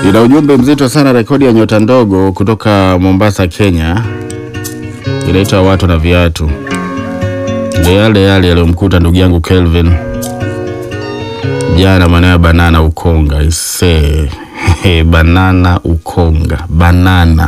Ina ujumbe mzito sana, rekodi ya nyota ndogo kutoka Mombasa, Kenya, inaitwa watu na viatu. Ndio yale yale yaliyomkuta ndugu yangu Kelvin jana, maana ya banana ukonga ise banana ukonga banana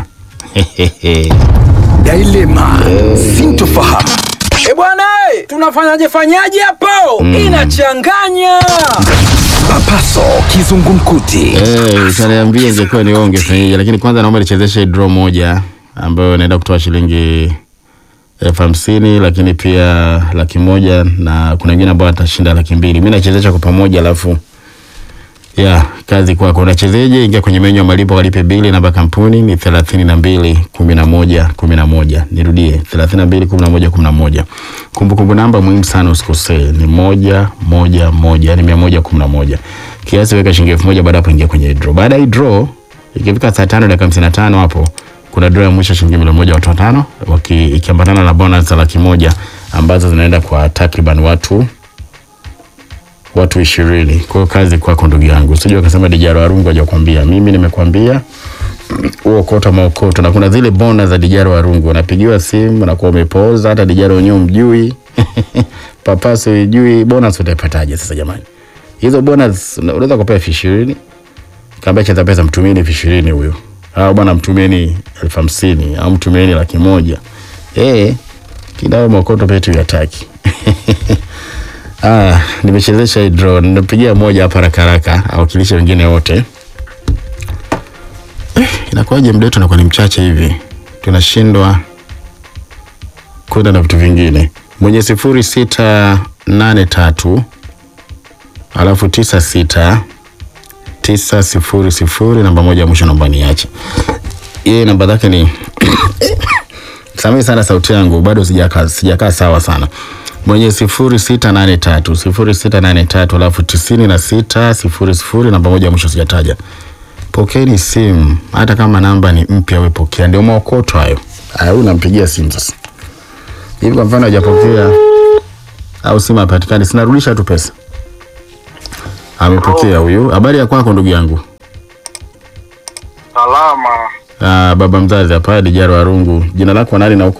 Dilema, sintofahamu. E bwana, eh, tunafanyaje fanyaje hapo? Inachanganya. Papaso, kizungumkuti. Eh, utaniambia ingekuwa ni wewe ungefanyaje, lakini kwanza naomba nichezeshe draw moja ambayo inaenda kutoa shilingi elfu hamsini lakini pia laki moja na kuna wengine ambao watashinda laki mbili. Mimi nachezesha kwa pamoja, alafu ya kazi kwako. Unachezeje? Ingia kwenye menyu ya malipo, walipe bili. Namba kampuni ni thelathini na mbili kumi na moja kumi na moja. Nirudie, thelathini na mbili kumi na moja kumi na moja. Kumbukumbu namba muhimu sana, usikosee, ni moja moja moja, yani mia moja kumi na moja. Kiasi weka shilingi elfu moja. Baada hapo ingia kwenye draw. Baada ya hii draw, ikifika saa tano dakika hamsini na tano hapo kuna draw ya mwisho shilingi milioni moja watu watano, waki- ikiambatana na bonus za laki moja ambazo zinaenda kwa takriban watu watu ishirini. Kwa hiyo kazi kwako ndugu yangu, usije ukasema Dijaro Warungu hajakwambia. Mimi nimekwambia uokota maokoto, na kuna zile bona za Dijaro Warungu, unapigiwa simu unakuwa umepoza, hata Dijaro wenyewe mjui papaso ijui, bonus utaipataje sasa jamani? Hizo bonus una- unaweza kupewa elfu ishirini kaambia cheza pesa, mtumieni elfu ishirini huyo, au bwana mtumieni elfu hamsini au mtumieni laki moja eh, kidao maokoto petu yataki Ah, nimechezesha hii draw. Nimepigia moja hapa haraka haraka, awakilishe wengine wote. Eh, inakuwaje muda wetu unakuwa ni mchache hivi, tunashindwa kwenda na vitu vingine. Mwenye sifuri sita nane tatu alafu tisa sita tisa sifuri sifuri namba moja ya mwisho, namba niache yeye, namba zake ni Samehe sana sauti yangu bado sijakaa sijakaa sawa sana. Mwenye sifuri sita nane tatu sifuri sita nane tatu alafu tisini na sita sifuri sifuri namba moja ya mwisho sijataja. Pokeeni simu, hata kama namba ni mpya, we pokea, ndio maokoto hayo. Haya, huyu nampigia simu sasa hivi, kwa mfano hajapokea au simu hapatikani, sinarudisha tu pesa. Amepokea huyu. Habari ya kwako ndugu yangu? Salama. Ah, baba mzazi hapa Dijaro Warungu. Jina lako nani na uko